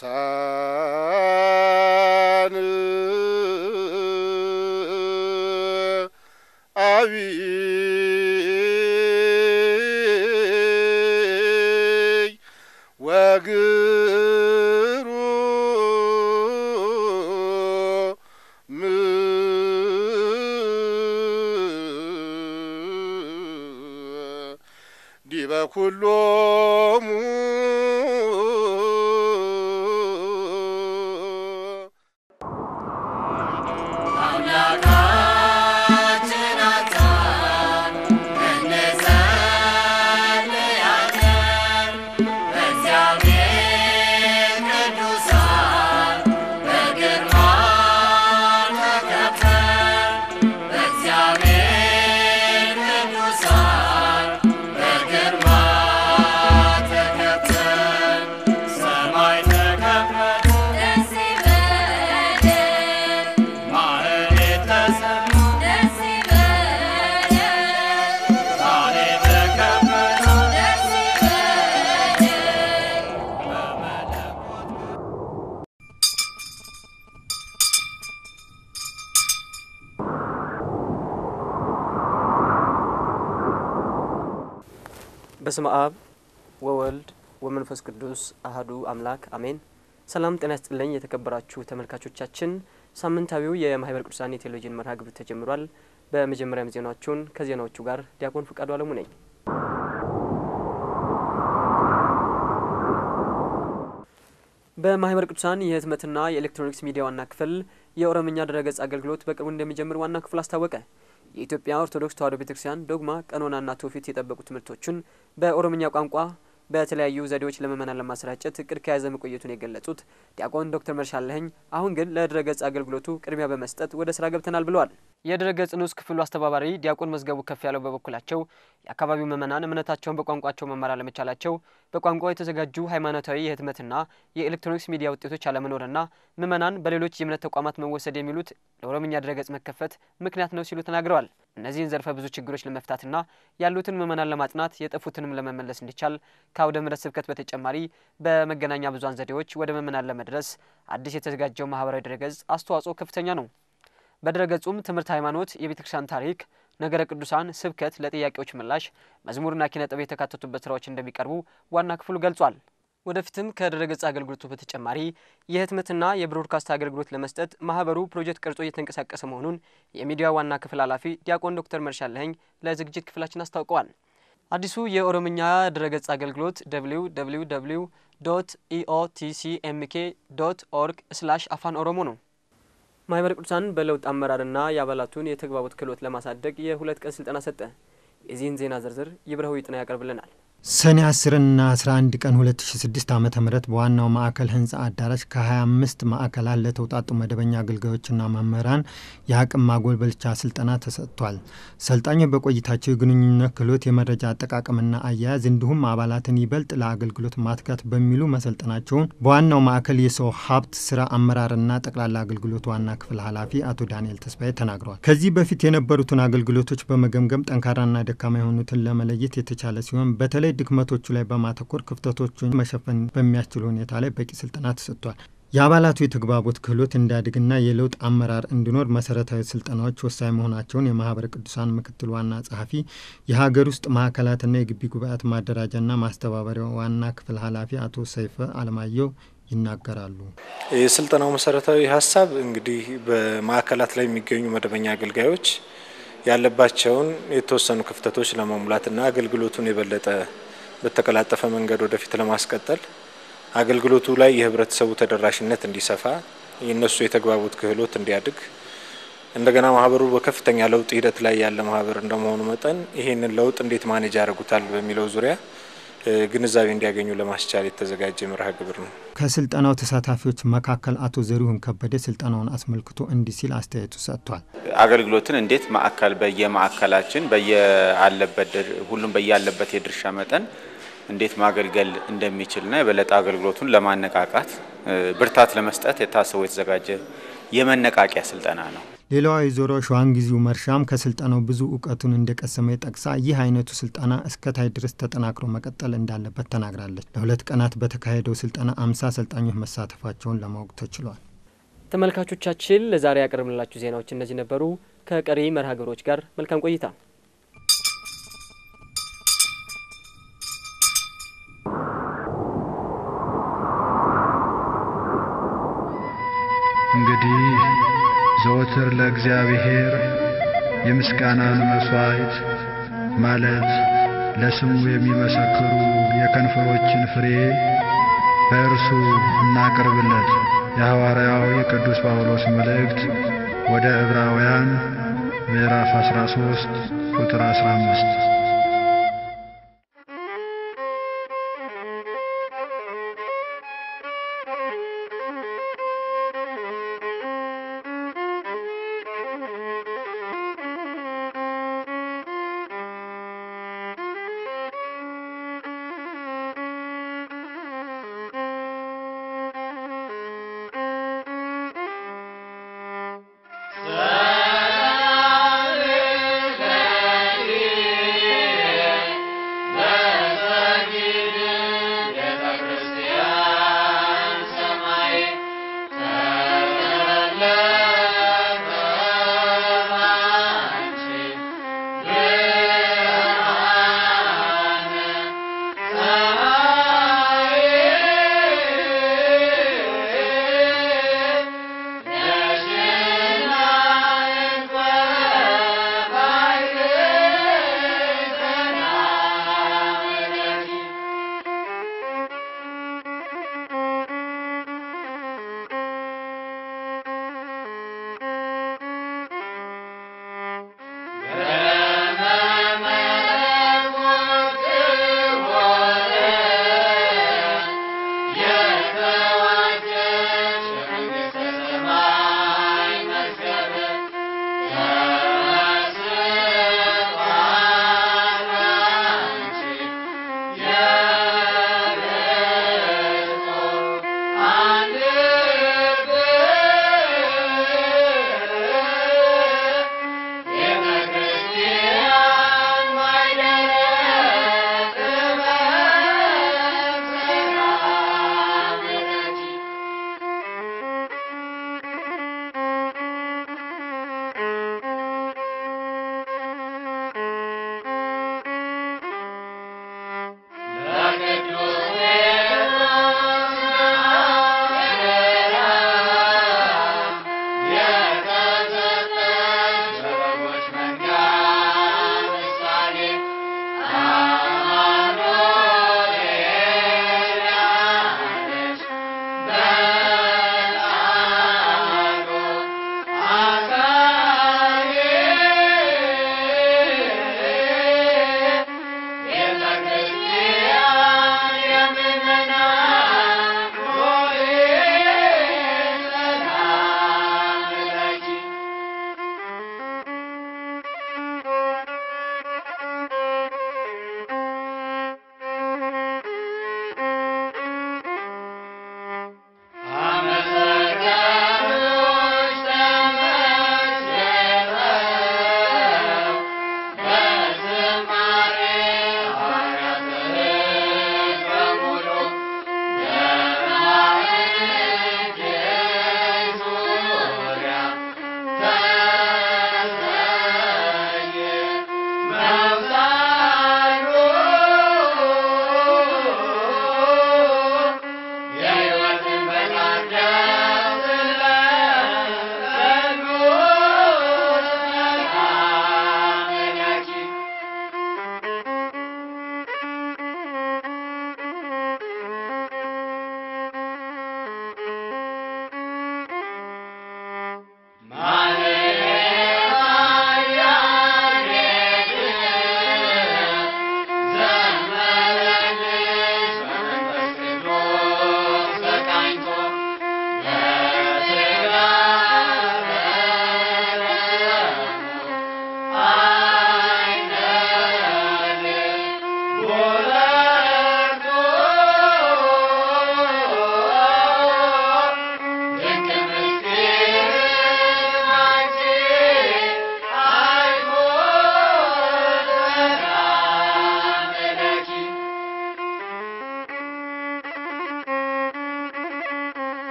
ቅዱሳን አብይ ወግሩም ዲበ ኩሎሙ በስመ አብ ወወልድ ወመንፈስ ቅዱስ አህዱ አምላክ አሜን። ሰላም ጤና ይስጥልኝ የተከበራችሁ ተመልካቾቻችን፣ ሳምንታዊው የማህበረ ቅዱሳን የቴሌቪዥን መርሃ ግብር ተጀምሯል። በመጀመሪያም ዜናዎቹን ከዜናዎቹ ጋር ዲያቆን ፍቃዱ አለሙ ነኝ። በማህበረ ቅዱሳን የህትመትና የኤሌክትሮኒክስ ሚዲያ ዋና ክፍል የኦሮምኛ ድረገጽ አገልግሎት በቅርቡ እንደሚጀምር ዋና ክፍል አስታወቀ። የኢትዮጵያ ኦርቶዶክስ ተዋሕዶ ቤተክርስቲያን ዶግማ፣ ቀኖናና ትውፊት የጠበቁ ትምህርቶችን በኦሮምኛ ቋንቋ በተለያዩ ዘዴዎች ለምእመናን ለማሰራጨት እቅድ ከያዘ መቆየቱን የገለጹት ዲያቆን ዶክተር መርሻለህኝ አሁን ግን ለድረገጽ አገልግሎቱ ቅድሚያ በመስጠት ወደ ስራ ገብተናል ብለዋል። የድረገጽ ንዑስ ክፍሉ አስተባባሪ ዲያቆን መዝገቡ ከፍ ያለው በበኩላቸው የአካባቢው ምእመናን እምነታቸውን በቋንቋቸው መማር አለመቻላቸው፣ በቋንቋው የተዘጋጁ ሃይማኖታዊ የህትመትና የኤሌክትሮኒክስ ሚዲያ ውጤቶች አለመኖርና ምእመናን በሌሎች የእምነት ተቋማት መወሰድ የሚሉት ለኦሮምኛ ድረገጽ መከፈት ምክንያት ነው ሲሉ ተናግረዋል። እነዚህን ዘርፈ ብዙ ችግሮች ለመፍታትና ያሉትን ምእመናን ለማጽናት የጠፉትንም ለመመለስ እንዲቻል ከአውደ ምሕረት ስብከት በተጨማሪ በመገናኛ ብዙኃን ዘዴዎች ወደ ምእመናን ለመድረስ አዲስ የተዘጋጀው ማህበራዊ ድረገጽ አስተዋጽኦ ከፍተኛ ነው። በድረገጹም ትምህርት ሃይማኖት፣ የቤተ ክርስቲያን ታሪክ፣ ነገረ ቅዱሳን፣ ስብከት፣ ለጥያቄዎች ምላሽ፣ መዝሙርና ኪነ ጥበብ የተካተቱበት ስራዎች እንደሚቀርቡ ዋና ክፍሉ ገልጿል። ወደፊትም ከድረገጽ አገልግሎቱ በተጨማሪ የህትመትና የብሮድካስት አገልግሎት ለመስጠት ማህበሩ ፕሮጀክት ቀርጾ እየተንቀሳቀሰ መሆኑን የሚዲያ ዋና ክፍል ኃላፊ ዲያቆን ዶክተር መርሻለኸኝ ለዝግጅት ክፍላችን አስታውቀዋል። አዲሱ የኦሮምኛ ድረገጽ አገልግሎት ደብሊው ደብሊው ደብሊው ዶት ኢኦቲሲኤምኬ ዶት ኦርግ ስላሽ አፋን ኦሮሞ ነው። ማህበረ ቅዱሳን በለውጥ አመራርና የአባላቱን የተግባቦት ክህሎት ለማሳደግ የሁለት ቀን ስልጠና ሰጠ። የዚህን ዜና ዝርዝር ይብረው ይጥና ያቀርብልናል። ሰኔ 10 እና 11 ቀን 2006 ዓ ም በዋናው ማዕከል ህንፃ አዳራሽ ከ25 ማዕከላት ለተውጣጡ መደበኛ አገልጋዮችና መምህራን የአቅም ማጎልበቻ ስልጠና ተሰጥቷል። ሰልጣኞች በቆይታቸው የግንኙነት ክህሎት፣ የመረጃ አጠቃቀምና አያያዝ እንዲሁም አባላትን ይበልጥ ለአገልግሎት ማትጋት በሚሉ መሰልጠናቸውን በዋናው ማዕከል የሰው ሀብት ስራ አመራርና ጠቅላላ አገልግሎት ዋና ክፍል ኃላፊ አቶ ዳንኤል ተስፋዬ ተናግረዋል። ከዚህ በፊት የነበሩትን አገልግሎቶች በመገምገም ጠንካራና ደካማ የሆኑትን ለመለየት የተቻለ ሲሆን በተለይ ድክመቶቹ ላይ በማተኮር ክፍተቶቹን መሸፈን በሚያስችል ሁኔታ ላይ በቂ ስልጠና ተሰጥቷል። የአባላቱ የተግባቦት ክህሎት እንዲያድግና የለውጥ አመራር እንዲኖር መሰረታዊ ስልጠናዎች ወሳኝ መሆናቸውን የማህበረ ቅዱሳን ምክትል ዋና ጸሐፊ የሀገር ውስጥ ማዕከላትና የግቢ ጉባኤያት ማደራጃና ማስተባበሪያ ዋና ክፍል ኃላፊ አቶ ሰይፈ አለማየሁ ይናገራሉ። የስልጠናው መሰረታዊ ሀሳብ እንግዲህ በማዕከላት ላይ የሚገኙ መደበኛ አገልጋዮች ያለባቸውን የተወሰኑ ክፍተቶች ለመሙላትና አገልግሎቱን የበለጠ በተቀላጠፈ መንገድ ወደፊት ለማስቀጠል አገልግሎቱ ላይ የህብረተሰቡ ተደራሽነት እንዲሰፋ የእነሱ የተግባቦት ክህሎት እንዲያድግ እንደገና ማህበሩ በከፍተኛ ለውጥ ሂደት ላይ ያለ ማህበር እንደመሆኑ መጠን ይህንን ለውጥ እንዴት ማኔጅ ያደርጉታል በሚለው ዙሪያ ግንዛቤ እንዲያገኙ ለማስቻል የተዘጋጀ መርሃ ግብር ነው። ከስልጠናው ተሳታፊዎች መካከል አቶ ዘሪሁን ከበደ ስልጠናውን አስመልክቶ እንዲህ ሲል አስተያየቱ ሰጥቷል። አገልግሎትን እንዴት ማዕከል በየማዕከላችን በየአለበት ሁሉም በያለበት የድርሻ መጠን እንዴት ማገልገል እንደሚችልና የበለጠ አገልግሎቱን ለማነቃቃት ብርታት ለመስጠት የታሰቡ የተዘጋጀ የመነቃቂያ ስልጠና ነው። ሌላዋ ወይዘሮ ሸዋንጊዜው መርሻም ከስልጠናው ብዙ እውቀቱን እንደቀሰመ ጠቅሳ ይህ አይነቱ ስልጠና እስከታይ ድረስ ተጠናክሮ መቀጠል እንዳለበት ተናግራለች። ለሁለት ቀናት በተካሄደው ስልጠና አምሳ አሰልጣኞች መሳተፋቸውን ለማወቅ ተችሏል። ተመልካቾቻችን ለዛሬ ያቀርብንላችሁ ዜናዎች እነዚህ ነበሩ። ከቀሪ መርሃ ግብሮች ጋር መልካም ቆይታ እንግዲህ ዘወትር ለእግዚአብሔር የምስጋናን መሥዋዕት ማለት ለስሙ የሚመሰክሩ የከንፈሮችን ፍሬ በእርሱ እናቅርብለት። የሐዋርያው የቅዱስ ጳውሎስ መልእክት ወደ ዕብራውያን ምዕራፍ 13 ቁጥር 15